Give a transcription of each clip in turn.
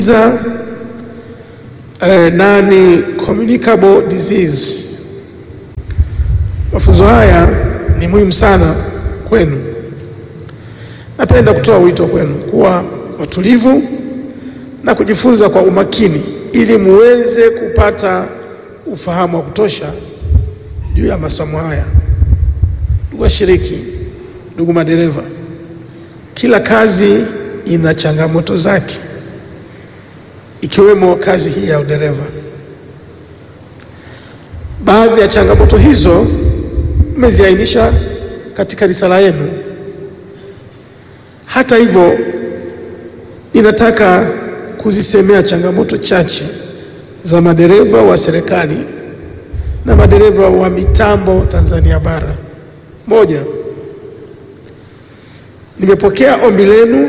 za eh, nani communicable disease. Mafunzo haya ni muhimu sana kwenu. Napenda kutoa wito kwenu kuwa watulivu na kujifunza kwa umakini ili muweze kupata ufahamu wa kutosha juu ya masomo haya. Ndugu washiriki, ndugu madereva, kila kazi ina changamoto zake ikiwemo kazi hii ya udereva. Baadhi ya changamoto hizo mmeziainisha katika risala yenu. Hata hivyo, ninataka kuzisemea changamoto chache za madereva wa serikali na madereva wa mitambo Tanzania bara. Moja, nimepokea ombi lenu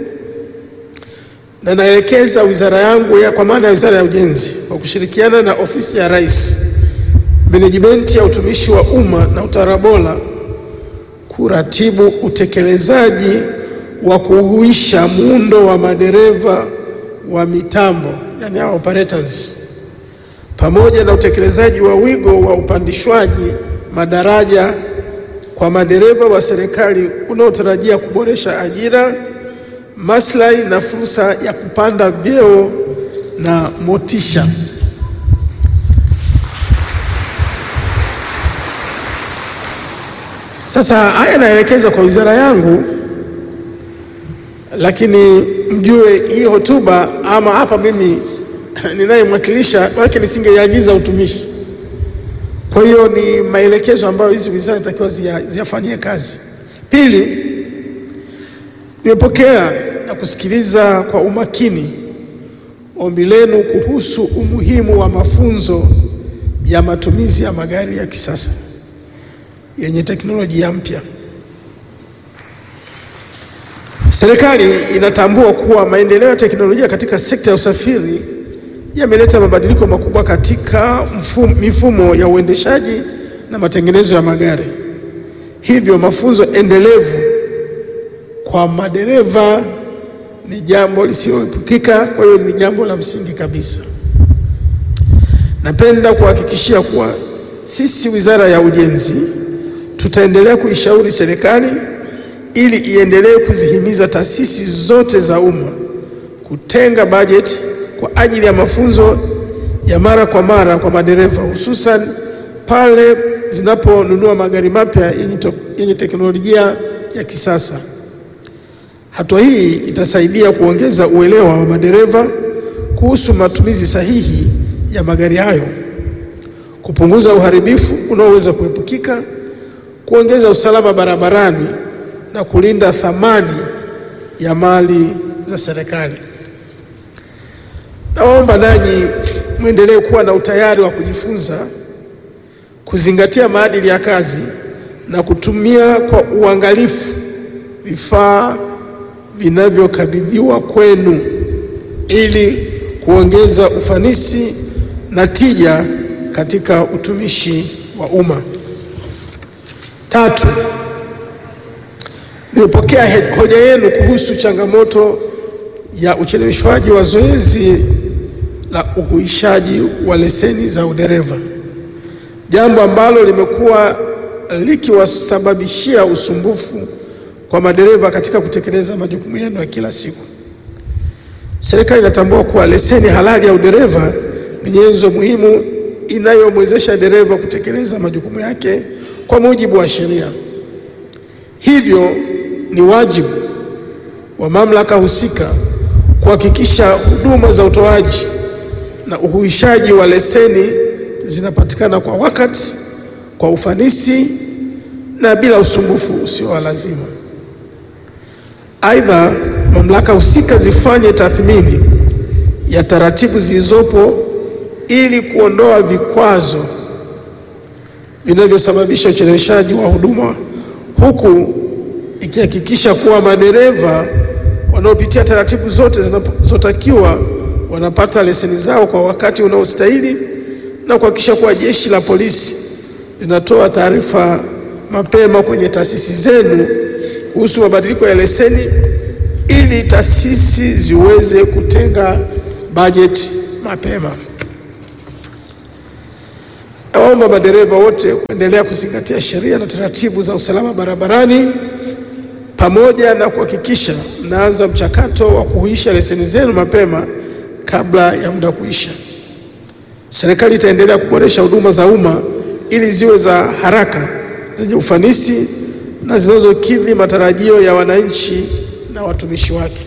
na naelekeza wizara yangu ya kwa maana ya Wizara ya Ujenzi kwa kushirikiana na Ofisi ya Rais, Menejimenti ya Utumishi wa Umma na Utawala Bora kuratibu utekelezaji wa kuhuisha muundo wa madereva wa mitambo, yani hao operators, pamoja na utekelezaji wa wigo wa upandishwaji madaraja kwa madereva wa serikali unaotarajia kuboresha ajira maslahi na fursa ya kupanda vyeo na motisha. Sasa haya naelekezwa kwa wizara yangu, lakini mjue hii hotuba ama hapa mimi ninayemwakilisha wake nisingeiagiza utumishi. Kwa hiyo ni maelekezo ambayo hizi wizara inatakiwa ziyafanyie kazi. Pili, nimepokea na kusikiliza kwa umakini ombi lenu kuhusu umuhimu wa mafunzo ya matumizi ya magari ya kisasa yenye teknolojia mpya. Serikali inatambua kuwa maendeleo ya teknolojia katika sekta ya usafiri yameleta mabadiliko makubwa katika mfumo, mifumo ya uendeshaji na matengenezo ya magari. Hivyo mafunzo endelevu kwa madereva ni jambo lisiloepukika. Kwa hiyo ni jambo la msingi kabisa. Napenda kuhakikishia kuwa sisi Wizara ya Ujenzi tutaendelea kuishauri serikali ili iendelee kuzihimiza taasisi zote za umma kutenga bajeti kwa ajili ya mafunzo ya mara kwa mara kwa madereva, hususan pale zinaponunua magari mapya yenye teknolojia ya kisasa. Hatua hii itasaidia kuongeza uelewa wa madereva kuhusu matumizi sahihi ya magari hayo, kupunguza uharibifu unaoweza kuepukika, kuongeza usalama barabarani na kulinda thamani ya mali za serikali. Naomba nanyi mwendelee kuwa na utayari wa kujifunza, kuzingatia maadili ya kazi na kutumia kwa uangalifu vifaa vinavyokabidhiwa kwenu ili kuongeza ufanisi na tija katika utumishi wa umma. Tatu, nimepokea hoja yenu kuhusu changamoto ya ucheleweshwaji wa zoezi la uhuishaji wa leseni za udereva, jambo ambalo limekuwa likiwasababishia usumbufu kwa madereva katika kutekeleza majukumu yenu ya kila siku. Serikali inatambua kuwa leseni halali ya udereva ni nyenzo muhimu inayomwezesha dereva kutekeleza majukumu yake kwa mujibu wa sheria. Hivyo ni wajibu wa mamlaka husika kuhakikisha huduma za utoaji na uhuishaji wa leseni zinapatikana kwa wakati, kwa ufanisi na bila usumbufu usio wa lazima. Aidha, mamlaka husika zifanye tathmini ya taratibu zilizopo ili kuondoa vikwazo vinavyosababisha ucheleweshaji wa huduma, huku ikihakikisha kuwa madereva wanaopitia taratibu zote zinazotakiwa wanapata leseni zao kwa wakati unaostahili na kuhakikisha kuwa Jeshi la Polisi linatoa taarifa mapema kwenye taasisi zenu kuhusu mabadiliko ya leseni ili taasisi ziweze kutenga bajeti mapema. Nawaomba madereva wote kuendelea kuzingatia sheria na taratibu za usalama barabarani pamoja na kuhakikisha mnaanza mchakato wa kuhuisha leseni zenu mapema kabla ya muda kuisha. Serikali itaendelea kuboresha huduma za umma ili ziwe za haraka, zenye ufanisi na zinazokidhi matarajio ya wananchi na watumishi wake.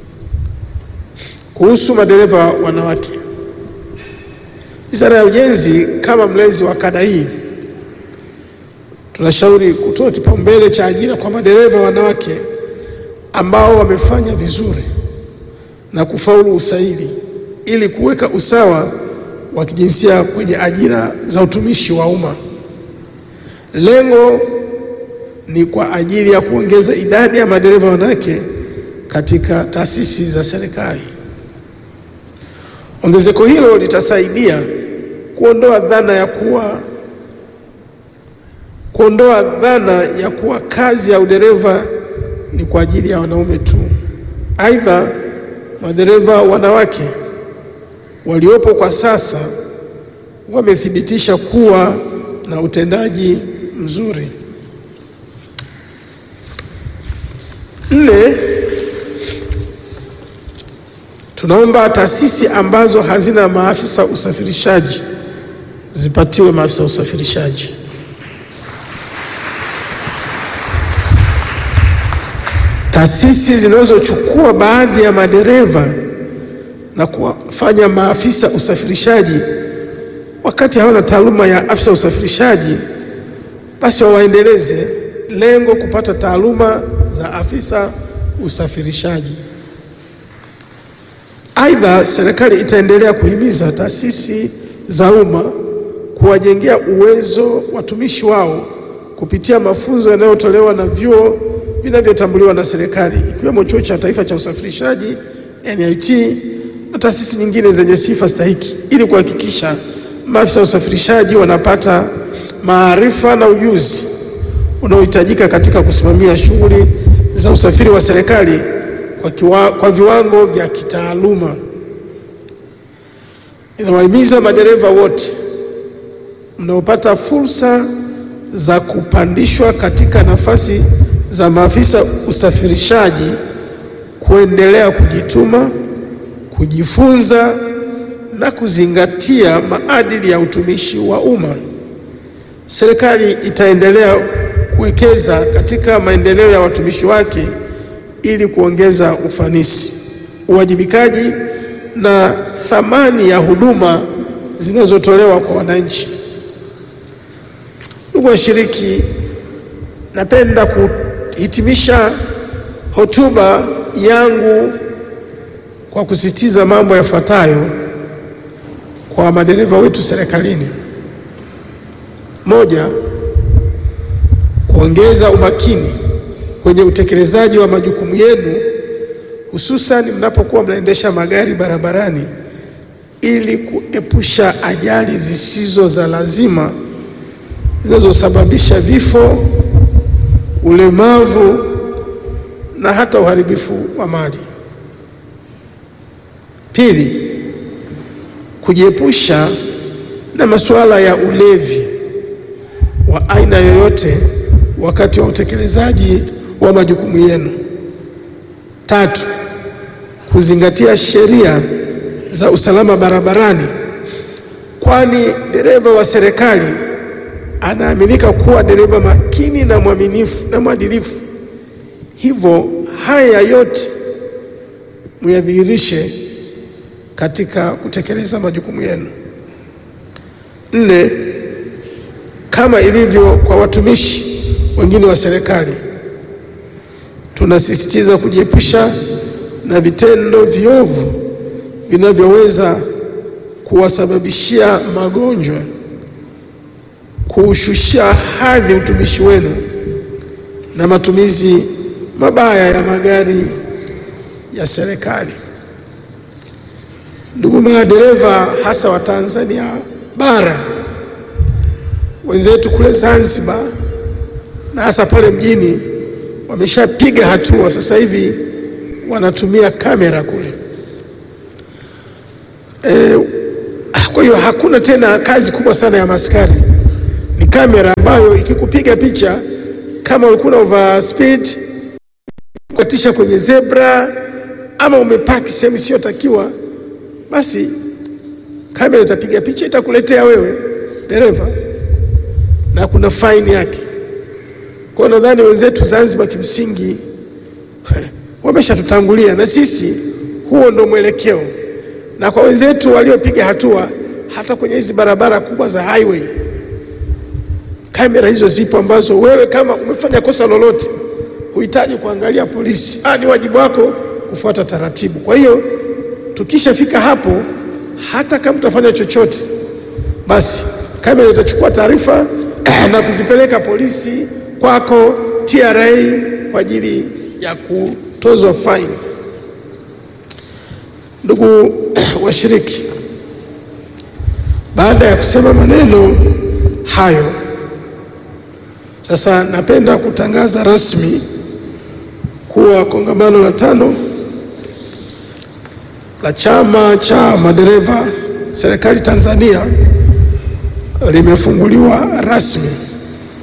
Kuhusu madereva wanawake, Wizara ya Ujenzi kama mlezi wa kada hii tunashauri kutoa kipaumbele cha ajira kwa madereva wanawake ambao wamefanya vizuri na kufaulu usaili ili kuweka usawa wa kijinsia kwenye ajira za utumishi wa umma. Lengo ni kwa ajili ya kuongeza idadi ya madereva wanawake katika taasisi za serikali. Ongezeko hilo litasaidia kuondoa dhana ya kuwa kuondoa dhana ya kuwa kazi ya udereva ni kwa ajili ya wanaume tu. Aidha, madereva wanawake waliopo kwa sasa wamethibitisha kuwa na utendaji mzuri. Nne, tunaomba taasisi ambazo hazina maafisa usafirishaji zipatiwe maafisa usafirishaji. Taasisi zinazochukua baadhi ya madereva na kuwafanya maafisa usafirishaji wakati hawana taaluma ya afisa usafirishaji, basi wawaendeleze, lengo kupata taaluma za afisa usafirishaji. Aidha, serikali itaendelea kuhimiza taasisi za umma kuwajengea uwezo watumishi wao kupitia mafunzo yanayotolewa na vyuo vinavyotambuliwa na serikali ikiwemo Chuo cha Taifa cha Usafirishaji NIT na taasisi nyingine zenye sifa stahiki ili kuhakikisha maafisa usafirishaji wanapata maarifa na ujuzi unaohitajika katika kusimamia shughuli za usafiri wa serikali kwa, kiwa, kwa viwango vya kitaaluma. Inawahimiza madereva wote mnaopata fursa za kupandishwa katika nafasi za maafisa usafirishaji kuendelea kujituma, kujifunza na kuzingatia maadili ya utumishi wa umma. Serikali itaendelea kuwekeza katika maendeleo ya watumishi wake ili kuongeza ufanisi, uwajibikaji na thamani ya huduma zinazotolewa kwa wananchi. Ndugu washiriki, napenda kuhitimisha hotuba yangu kwa kusisitiza mambo yafuatayo kwa madereva wetu serikalini. Moja, kuongeza umakini kwenye utekelezaji wa majukumu yenu hususan mnapokuwa mnaendesha magari barabarani ili kuepusha ajali zisizo za lazima zinazosababisha vifo, ulemavu na hata uharibifu wa mali. Pili, kujiepusha na masuala ya ulevi wa aina yoyote wakati wa utekelezaji wa majukumu yenu. Tatu, kuzingatia sheria za usalama barabarani, kwani dereva wa serikali anaaminika kuwa dereva makini na mwaminifu na mwadilifu. Hivyo haya yote muyadhihirishe katika kutekeleza majukumu yenu. Nne, kama ilivyo kwa watumishi wengine wa serikali, tunasisitiza kujiepusha na vitendo viovu vinavyoweza kuwasababishia magonjwa, kuushushia hadhi utumishi wenu na matumizi mabaya ya magari ya serikali. Ndugu madereva, hasa wa Tanzania bara, wenzetu kule Zanzibar na hasa pale mjini wameshapiga hatua, sasa hivi wanatumia kamera kule. E, kwa hiyo hakuna tena kazi kubwa sana ya maskari, ni kamera ambayo ikikupiga picha kama ulikuwa over speed kukatisha kwenye zebra ama umepaki sehemu isiyotakiwa, basi kamera itapiga picha itakuletea wewe dereva, na kuna faini yake. Kwa hiyo nadhani wenzetu Zanzibar kimsingi wameshatutangulia na sisi, huo ndo mwelekeo. Na kwa wenzetu waliopiga hatua hata kwenye hizi barabara kubwa za highway, kamera hizo zipo, ambazo wewe kama umefanya kosa lolote huhitaji kuangalia polisi. Ah, ni wajibu wako kufuata taratibu. Kwa hiyo tukishafika hapo, hata kama utafanya chochote, basi kamera itachukua taarifa na kuzipeleka polisi kwako TRA kwa ajili ya kutozwa faini. Ndugu washiriki, baada ya kusema maneno hayo, sasa napenda kutangaza rasmi kuwa kongamano la tano la Chama cha Madereva Serikali Tanzania limefunguliwa rasmi.